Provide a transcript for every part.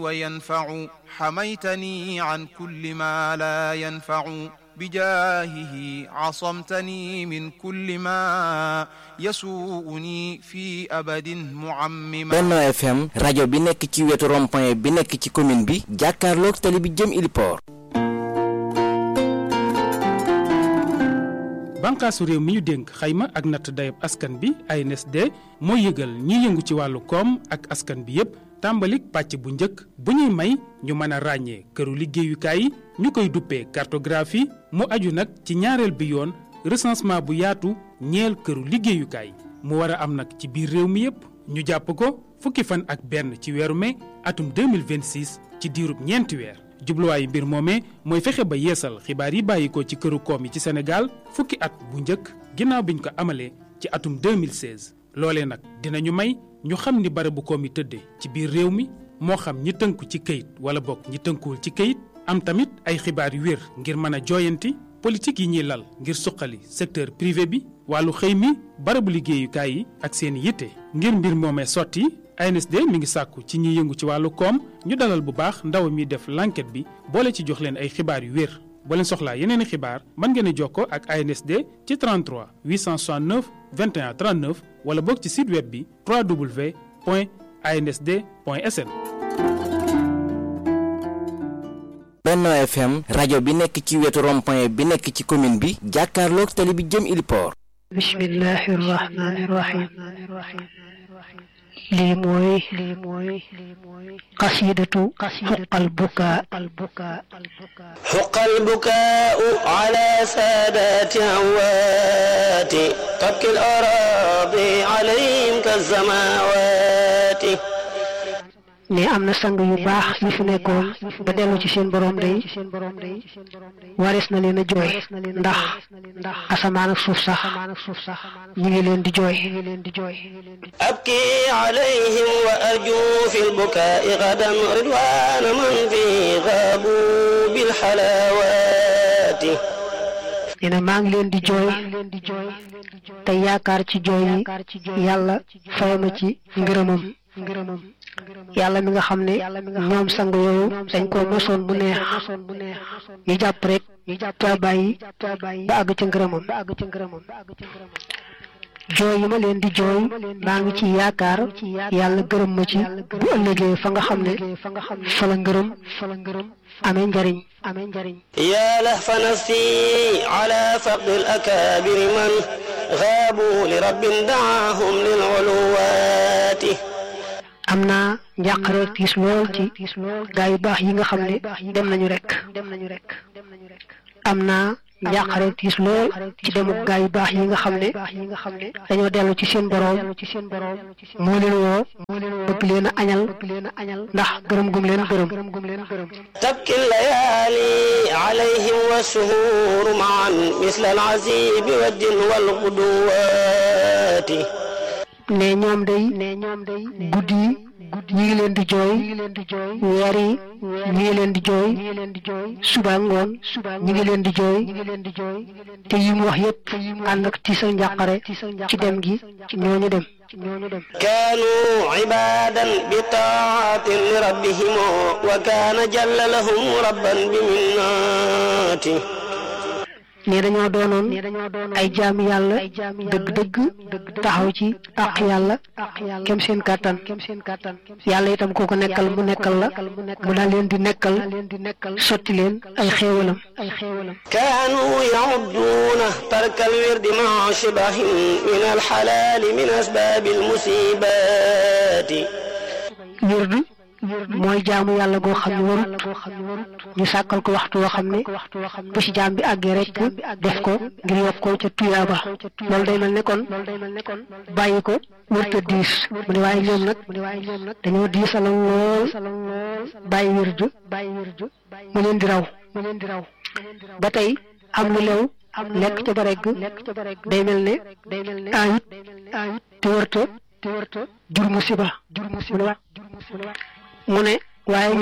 وينفع حميتني عن كل ما لا ينفع بجاهه عصمتني من كل ما يسوءني في أبد معمما Benno FM rajo bi nekk ci wetu rond-point bi nekk ci commune bi jàkkaarloog tali bi jëm Iliport bànqaasu réew mi ñu dénk xayma ak natt dayab askan bi ANSD mooy yëgal ñiy yëngu ci wàllu koom ak askan bi yépp tàmbalik pàcc bu njëkk bu ñuy may ñu mën a ràññee këru liggéeyukaay yi ñu koy duppee cartographie mu aju nag ci ñaareel bi yoon recensement bu yaatu ñeel këru liggéeyukaay mu war a am nag ci biir réew mi yépp ñu jàpp ko fukki fan ak benn ci weeru mai atum 2026 ci diirub ñeenti weer jubluwaayu mbir moomee mooy fexe ba yeesal xibaar yi bàyyikoo ci këru koom yi ci Sénégal fukki at bu njëkk ginnaaw biñ ko amalee ci atum 2016 loolee nag dinañu may ñu xam ni barabu koom yi tëddee ci biir réew mi moo xam ñi tënku ci këyit wala bokk ñi tënkuwul ci këyit am tamit ay xibaar yu wér ngir mën a jooyanti politique yi ñuy lal ngir suqali secteur privé bi wàllu xëy mi barabu liggéeyukaay yi ak seen yitte ngir mbir moomee sotti ANSD mi ngi sàkku ci ñi yëngu ci wàllu koom ñu dalal bu baax ndaw mi def l'enquête bi boole ci jox leen ay xibaar yu wér boo leen soxlaa yeneen i xibaar mën ngeen a jokkoo ak ANSD ci 33 869 21 39 wala boog ci site web bi www.ansd.sn. Benno FM rajo bi nekk ci wetu rond-point bi nekk ci commune bi jàkkaarloog tali bi jëm Iliport bismillahi rahmani rahim lii mooy lii mooy qasidatu xuqal bukaa حق البكاء على سادات أموات تبكي الأراضي عليهم كالسماوات ne am na sang yu baax yu fi nekkoon ba dellu ci seen borom day waris na leen a jooy ndax asamaan ak suuf sax ñi ngi leen di jooy أبكي عليهم وأرجو في البكاء غدا رضوان من فيه غابوا بالحلاوات nee na maa ngi leen di jooy te yaakaar ci jooy yi yàlla fayama ci ngërëmam yàlla mi nga xam ne ñoom sang yooyu dañ ko mosoon bu neex ñu jàpp rek te bàyyi ba àgg ca ngërëmam jooy yi ma leen di jooy maa ngi ci yaakaar yàlla gërëm ma ci bu ëllëgee fa nga xam ne fa la ngërëm amee njariñ amee njariñ يا لهف نفسي على فقد الأكابر من غابوا لرب دعاهم للعلوات am naa njàqare tiis lool ci gaa yu baax yi nga xam ne dem nañu rek am naa njàqare tiis lool ci demuk gaa yu baax yi nga xam ne dañoo dellu ci seen boroom moo leen woo bëgg leen a añal ndax gërëm gum leen gërëm تبكي الليالي عليهم والشهور معا مثل العزيب والدل والغدوات ne ñoom day guddi yi ñi ngi leen di jooy weer yi ñi ngi leen di jooy suba ngoon ñi ngi leen di jooy te yi mu wax yépp ànd ak ci sa njàqare ci dem gi ñooñu dem كانوا عبادا بطاعة لربهم وكان جل لهم ربا بمناته ne dañoo doonoon ay jaami yàlla dëgg-dëgg taxaw ci àq yàlla kem seen kàttan yàlla itam koo ko nekkal mu nekkal la mu daal leen di nekkal sotti leen ay xéewalam كانوا يعدون ترك الورد مع شبه من الحلال من أسباب المصيبات wird mooy jaamu yàlla goo xam ne warut ñu sàkkal ko waxtu woo xam ne bu ci jaam bi àggee rek def ko ngir yokk ko ca tuyaaba loolu day mel ne kon bàyyi ko wërta diis mu ne waaye ñoom nag dañoo diisaloon lool bàyyi wird mu leen di raw ba tey am lu lew lekk ca ba regg day mel ne ayut te wërta jur musiba mu ne waaye ñoom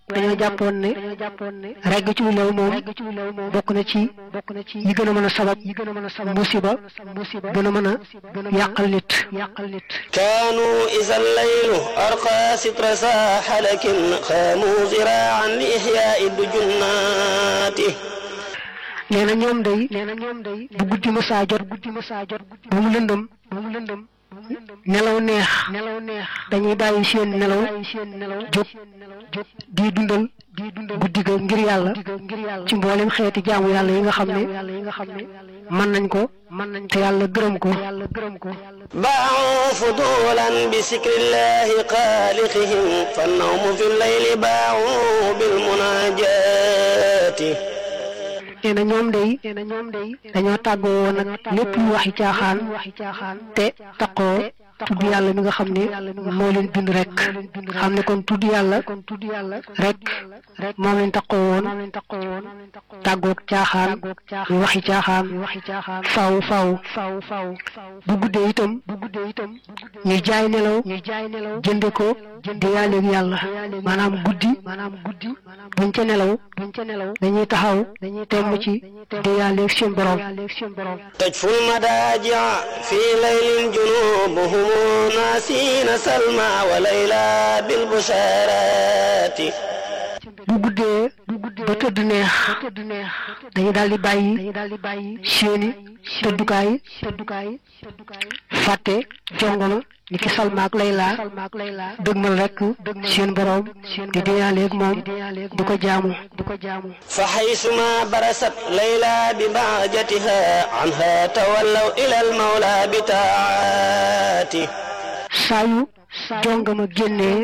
dañoo jàppoon ne regg ci lu lew moom bokk na ci yi gën a mën a sabab musiba gën a mën a yàqal nit كانوا إذا الليل أرقى ستر ساح لكن خاموا زراعا لإحياء الدجنات nee na ñoom day bu guddi ma saa jot ba mu lëndëm nelaw neex dañuy bàyyi seen nelaw jóg di dundal guddi ga ngir yàlla ci mboolem xeeti jaamu yàlla yi nga xam ne mën nañ ko te yàlla gërëm ko باعوا فضولا بسكر الله خالقهم فالنوم في الليل باعوا بالمناجات nee na ñoom day dañoo tàggoo woon nag lépp lu waxi caaxaan te taqoo tudd yàlla mi nga xam ne moo leen bind rek xam ne kon tudd yàlla rek moom leen taqoo woon tàggoog caaxaan yu waxi caaxaan faw faw bu guddee itam ñuy jaay nelaw jënde ko di yàlleeg yàlla maanaam guddi buñ ca nelaw dañuy taxaw temm ci di yàlleeg seen borom تجفو المضاجع في ليل جنوبهم ناسين سلمى وليلى بالبشارات bu guddee ba tëdd neex dañu daal di bàyyi seeni tëddukaay fàtte jongoma ni ki Salma ak Layla dëgmal rek seen borom di deyaaleeg moom di ko jaamu فحيثما برست ليلى ببهجتها عنها تولوا إلى المولى بتاعاته saa yu jongama génnee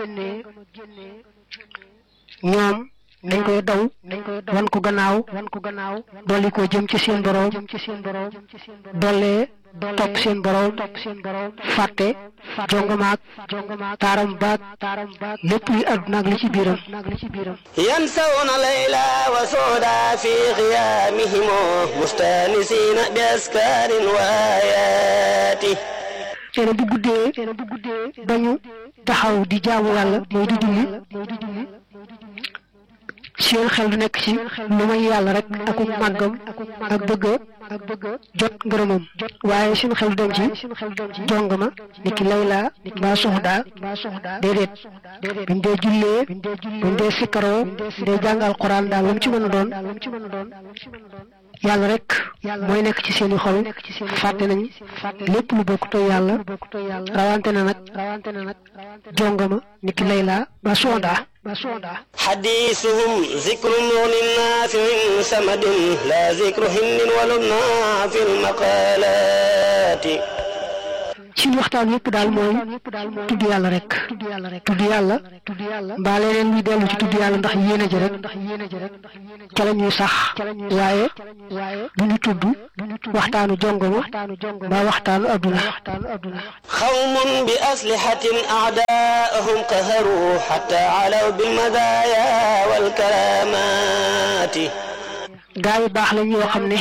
ñoom dañ koy daw wan ko gannaaw dolli ko jëm ci seen borom dollee topp seen borom fàtte jongamaak taaram baag lépp luy àdduna ak li ci biiram ينسون ليلى وسودا في غيامهم مستانسين بأسكار وآياته nee na bu guddee bañu taxaw di jaamu yàlla mooy di julli seen xel du nekk ci lu may yàlla rek ak màggam ak bëgg ak bëgg jot ngërëmam waaye seen xel du dem ci jongama ni ki layla mbaa soxda déedéet buñ dee jullee buñ dee sikkaroo dee jàng alquran daal lu mu ci mën a doon yàlla rek mooy nekk ci seeni xol fàtte nañ lépp lu bokk to yàlla rawante na nag jongama ni ki layla mbaa soxda حديثهم ذكر مغن نافع سمد لا ذكر هن ولبنا في المقالات ci waxtaan yëpp daal mooy tudd yàlla rek tudd yàlla mbaa leneen luy dellu ci tudd yàlla ndax yéene ji rek ca la ñuy sax waaye du ñu tudd waxtaanu jongoma mbaa waxtaanu adduna قوم بأسلحة أعداءهم قهروا حتى علوا بالمزايا والكرامات gaa yu baax lañ yoo xam ne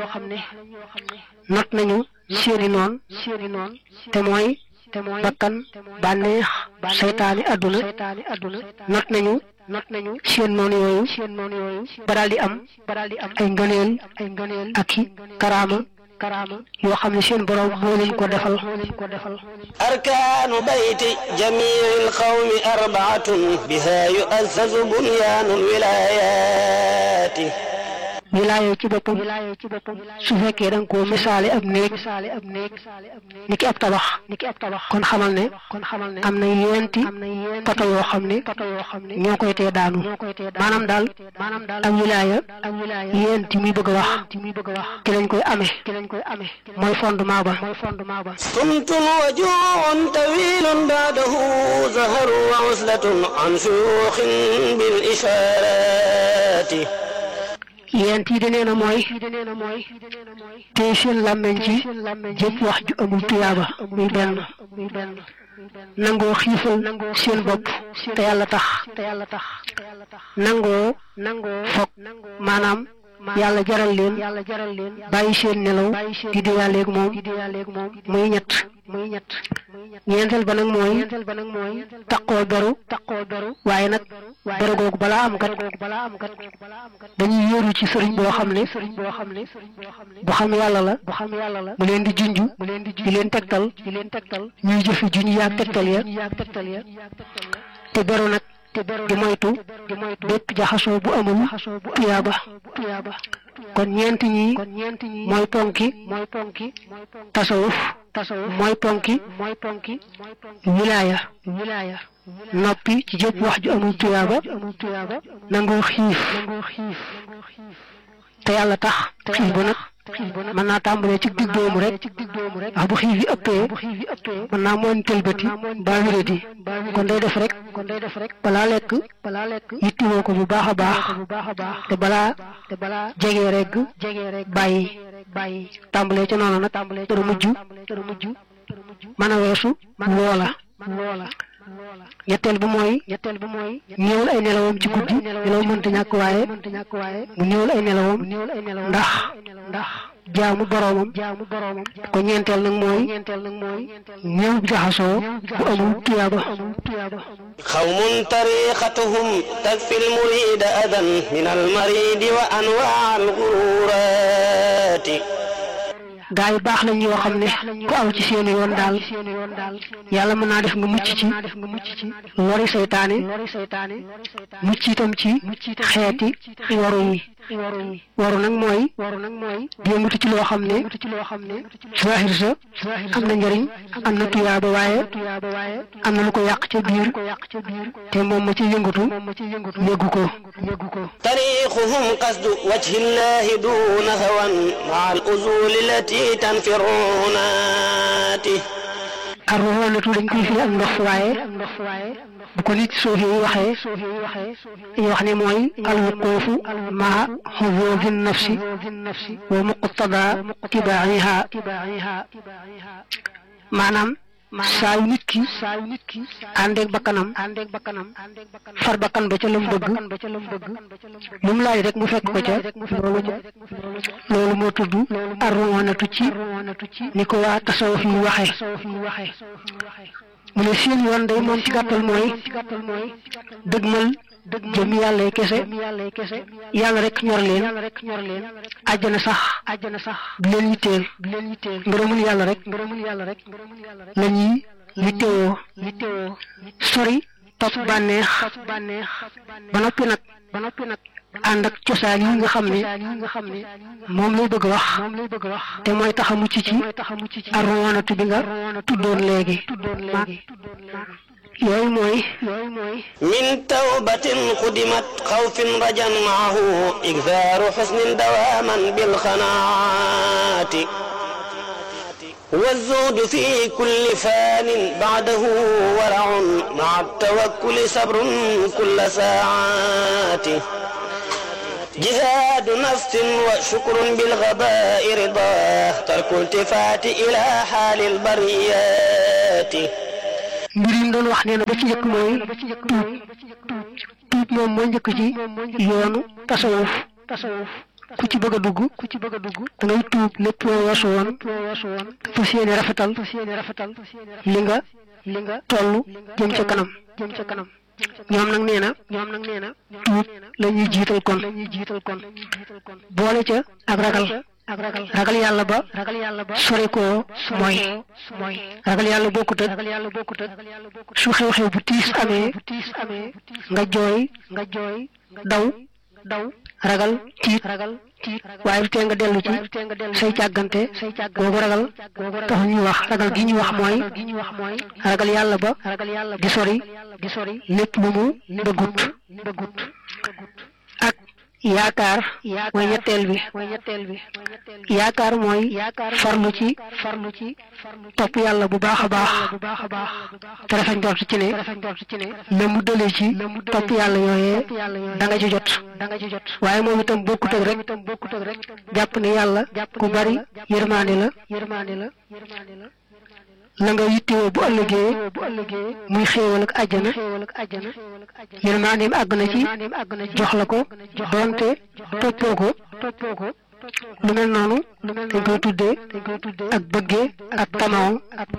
not nañu seeni noon te mooy bakkan bànneex seytaani adduna not nañu seen noon yooyu ba daal di am ay ngëneel ak i karaama yoo xam ne seen borom moo leen ko defal أركان بيت جميع القوم أربعة بها يؤسس بنيان الولايات wilaaya ci boppam su fekkee da nga koo misaale ab néeg ni ki ab tabax kon xamal ne am na yeenti poto yoo xam ne ñoo koy tee daanu maanaam daal ab wilaaya yeenti muy bëgg a wax ki lañ koy amee mooy fondement ba صمت وجوع طويل بعده زهر وعزلة عن شيوخ بالإشارات yent yi de nee na mooy tey seen làmmeñ ci jëpp wax ju amul tuyaaba muy benn nangoo xiifal seen bopp te yàlla tax nangoo foog maanaam yàlla jaral leen bàyyi seen nelaw di diyaaleeg moom muy ñett muy ñett ñeenteel ba nag mooy taqoo beru waaye nag beru googu balaa am kat dañuy yóoru ci sëriñ boo xam ne bu xam yàlla la mu leen di junj di leen tegtal ñuy jëfi junj yaag tegtal ya te beru nag di moytu bépp jaxasoo bu amul tuyaaba kon ñeent ñi mooy ponki tasawuf mooy ponki wilaaya noppi ci jëpp wax ju amul tuyaaba nangoo xiif te yàlla tax xiif ba nag mën naa tàmbalee ci digg doomu rek ndax bu xiif yi ëppee mën naa moon tëlbati baa wéradi kon day def rek balaa lekk yittiwoo ko bu baax a baax te balaa jege rek bàyyi tàmbalee ca noonu nag dara mujj mën a weesu loola ñetteel bi mooy néewal ay nelawam ci guddi nelaw mënta ñàkk waaye mu néewal ay nelawam ndax jaamu boroomam ko ñeenteel nag mooy néew bi jaxasoo bu amul tuyaaba xawmun tariqatuhum takfi lmurida adan min almaridi wa anwaa algururati gaa yi baax lañ yoo xam ne ku aw ci seeni yoon daal yàlla mën naa def nga mucc ci lori seytaane mucc itam ci xeeti waru yi waru nag mooy yëngatu ci loo xam ne zahir sa am na njëriñ am na tuyaaba waaye am na lu ko yàq ca biir te moom ma ci yëngatu yëggu ko tariquhum qasdu wajhi llahi duna hawan maa al usuli lati tanfirunaati arroxoonatu dañ koy firi ak ndox waaye bu ko nit suufi yi waxee dañuy wax ne mooy alwuquufu maa xuzuuzi nafsi wa muqtada tibaa'iha maanaam saa yu nit ki àndeeg bakkanam far bakkan ba ca lam bëgg lu mu laaj rek mu fekk ko ca loolu loolu moo tudd arroxoonatu ci ni ko waa tasawuf yi waxe mu ne seen yoon day moom ci gàttal mooy dëgmal jëm yàlla kese yàlla rek ñor leen àjjana sax du leen yitteel ngërëmul yàlla rek la ñuy yittewoo sori topp bànneex ba noppi nag ànd ak cosaan yi nga xam ne moom lay bëgg wax te mooy tax a mucc ci arrowanatu bi nga tuddoon léegi yooyu mooy min tawbatin xudimat xawfin rajan maahu igfaaru xusnin dawaaman bilxanaati والزهد في كل فان بعده ورع مع التوكل صبر كل ساعات جهاد نفس وشكر بالغباء رضاه ترك التفات إلى حال البريات mbir yi mu doon wax nee na ba ci njëkk mooy tuub tuub moom mooy njëkk ci yoonu tasawuf ku ci bëgg a dugg ku ci bëgg a dugg da ngay tuub lépp loo weesu woon fas yéene rafetal li nga li nga toll jëm ca kanam jëm ca kanam ñoom nag nee na ñoom nag nee na tuub la ñuy jiital kon boole ca ak ragal ak ragal ragal yàlla ba ragal yàlla ba sore koo mooy ragal yàlla bokkut ak su xew-xew bu tiis amee nga jooy nga jooy daw daw ragal tiit ragal tiit waaye lu tee nga dellu ci say càggante googu ragal tax ñuy wax ragal gi ñuy wax mooy ragal yàlla ba di sori di sori lépp lu mu bëggut bëggut ak yaakaar mooy ñetteel bi yaakaar mooy farlu ci farlu ci topp yàlla bu baax a baax te rafet njort ci ne la mu dëlee ci topp yàlla yooyee da nga ci jot waaye moom itam bokkut ak rek jàpp ne yàlla ku bari yërmaande la la nga yittewoo bu ëllëgee muy xéewal ak àjjana yërmandeem àgg na ci jox la ko doonte toppoo ko lu mel noonu dañ koy tuddee ak bëggee ak tamaw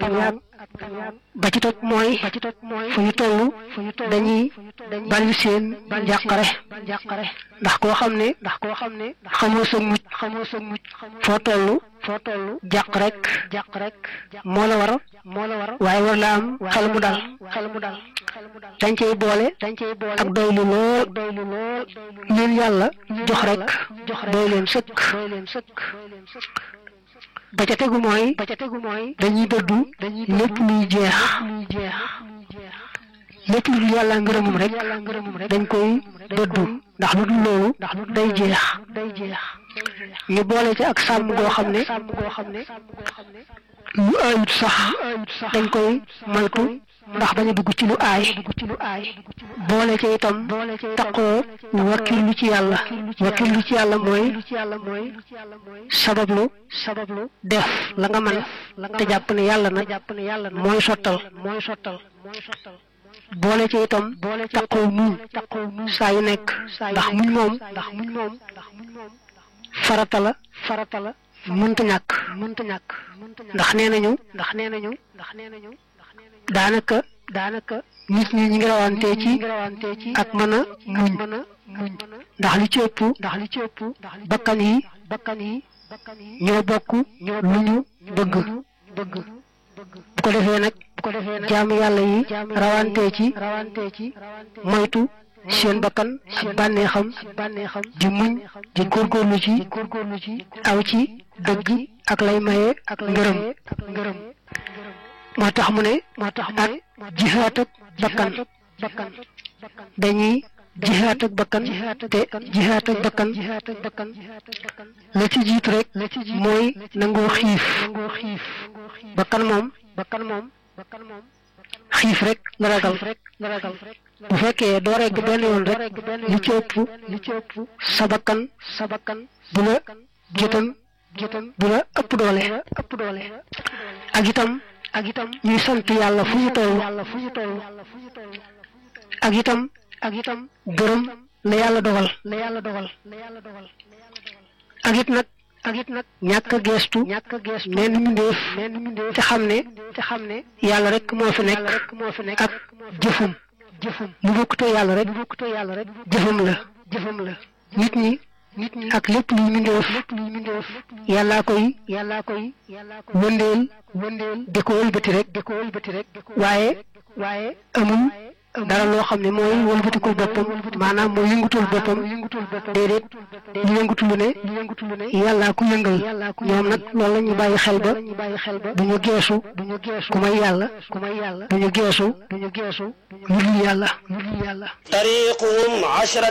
ba ci topp mooy fu ñu toll dañuy bari seen njàqare ndax koo xam ne ndax koo xam ne xamoo sa mucc xamoo sa mucc foo toll foo toll jàq rek jàq rek moo la war moo la war waaye war la am xel mu dal xel mu dal dañ cey boole dañ cey boole ak doylu lool doylu lool leen yàlla jox rek doy leen sëkk doy leen sëkk ba ca tegu mooy ba ca tegu mooy dañuy dëddu lépp luy jeex lépp lu dul yàlla ngërëmum rek dañ koy dëddu ndax lu dul loolu day jeex day jeex ñu boole ci ak sàmm goo xam ne lu ayut sax dañ koy moytu ndax bañ a dugg ci lu aay boole ci itam taqoo wakkirlu ci yàlla wakkirlu ci yàlla mooy sabablu sabablu def la nga mën te jàpp ne yàlla nag mooy sottal mooy sottal boole ci itam taqoo muñ saa yu nekk ndax muñ moom ndax muñ moom farata la farata la mënta ñàkk mënta ñàkk ndax nee nañu ndax nee nañu ndax nee nañu daanaka daanaka nit ñi ñi ngi rawante ci ak mën a muñ ndax li ci ëpp ndax li ci ëpp bakkan yi bakkan yi ñoo bokk lu ñu bëgg bëgg bu ko defee nag bu ko defee nag jaamu yàlla yi rawante ci rawante ci moytu seen bakkan ak bànneexam bànneexam di muñ di góorgóorlu ci góorgóorlu ci aw ci dëgg ak lay maye ak ngërëm ngërëm moo tax mu ne moo tax mu ne jihaat ak bakkan bakkan dañuy jihaat ak bakkan te jihaat ak bakkan la ci jiitu rek mooy nangoo xiif bakkan moom bakkan moom xiif rek la ragal bu fekkee doo regg benn yoon rek li ci ëpp li ci ëpp sa bakkan sa bakkan bu la gétan gétan bu la ëpp doole ëpp doole ak itam ak itam ñuy sant yàlla fu ñu toll fu ñu toll ak itam ak itam gërëm la yàlla dogal la yàlla dogal ak it nag ak it nag ñàkk a geestu ñàkk a geestu menn mbindéef menn mbindéef te xam ne te xam ne yàlla rek moo fi nekk rek moo fi nekk ak jëfum jëfum lu bokkutoo yàlla rek lu bokkutoo yàlla rek jëfum la jëfum la nit ñi nit ñi ak lépp luy mbindéef lépp luy mbindéef yàllaa koy yàllaa koy wëndeel wëndeel di ko wëlbati rek di ko wëlbati rek waaye waaye amul dara loo xam ne mooy wëlbatikul boppam maanaam mooy yëngutul boppam déedéet lu yëngutu lu ne yàllaa ku yëngal ñoom nag loolu la ñu bàyyi xel ba du ñu geesu ku may yàlla du ñu geesu lu dul yàlla lu dul yàlla tariquhum ashra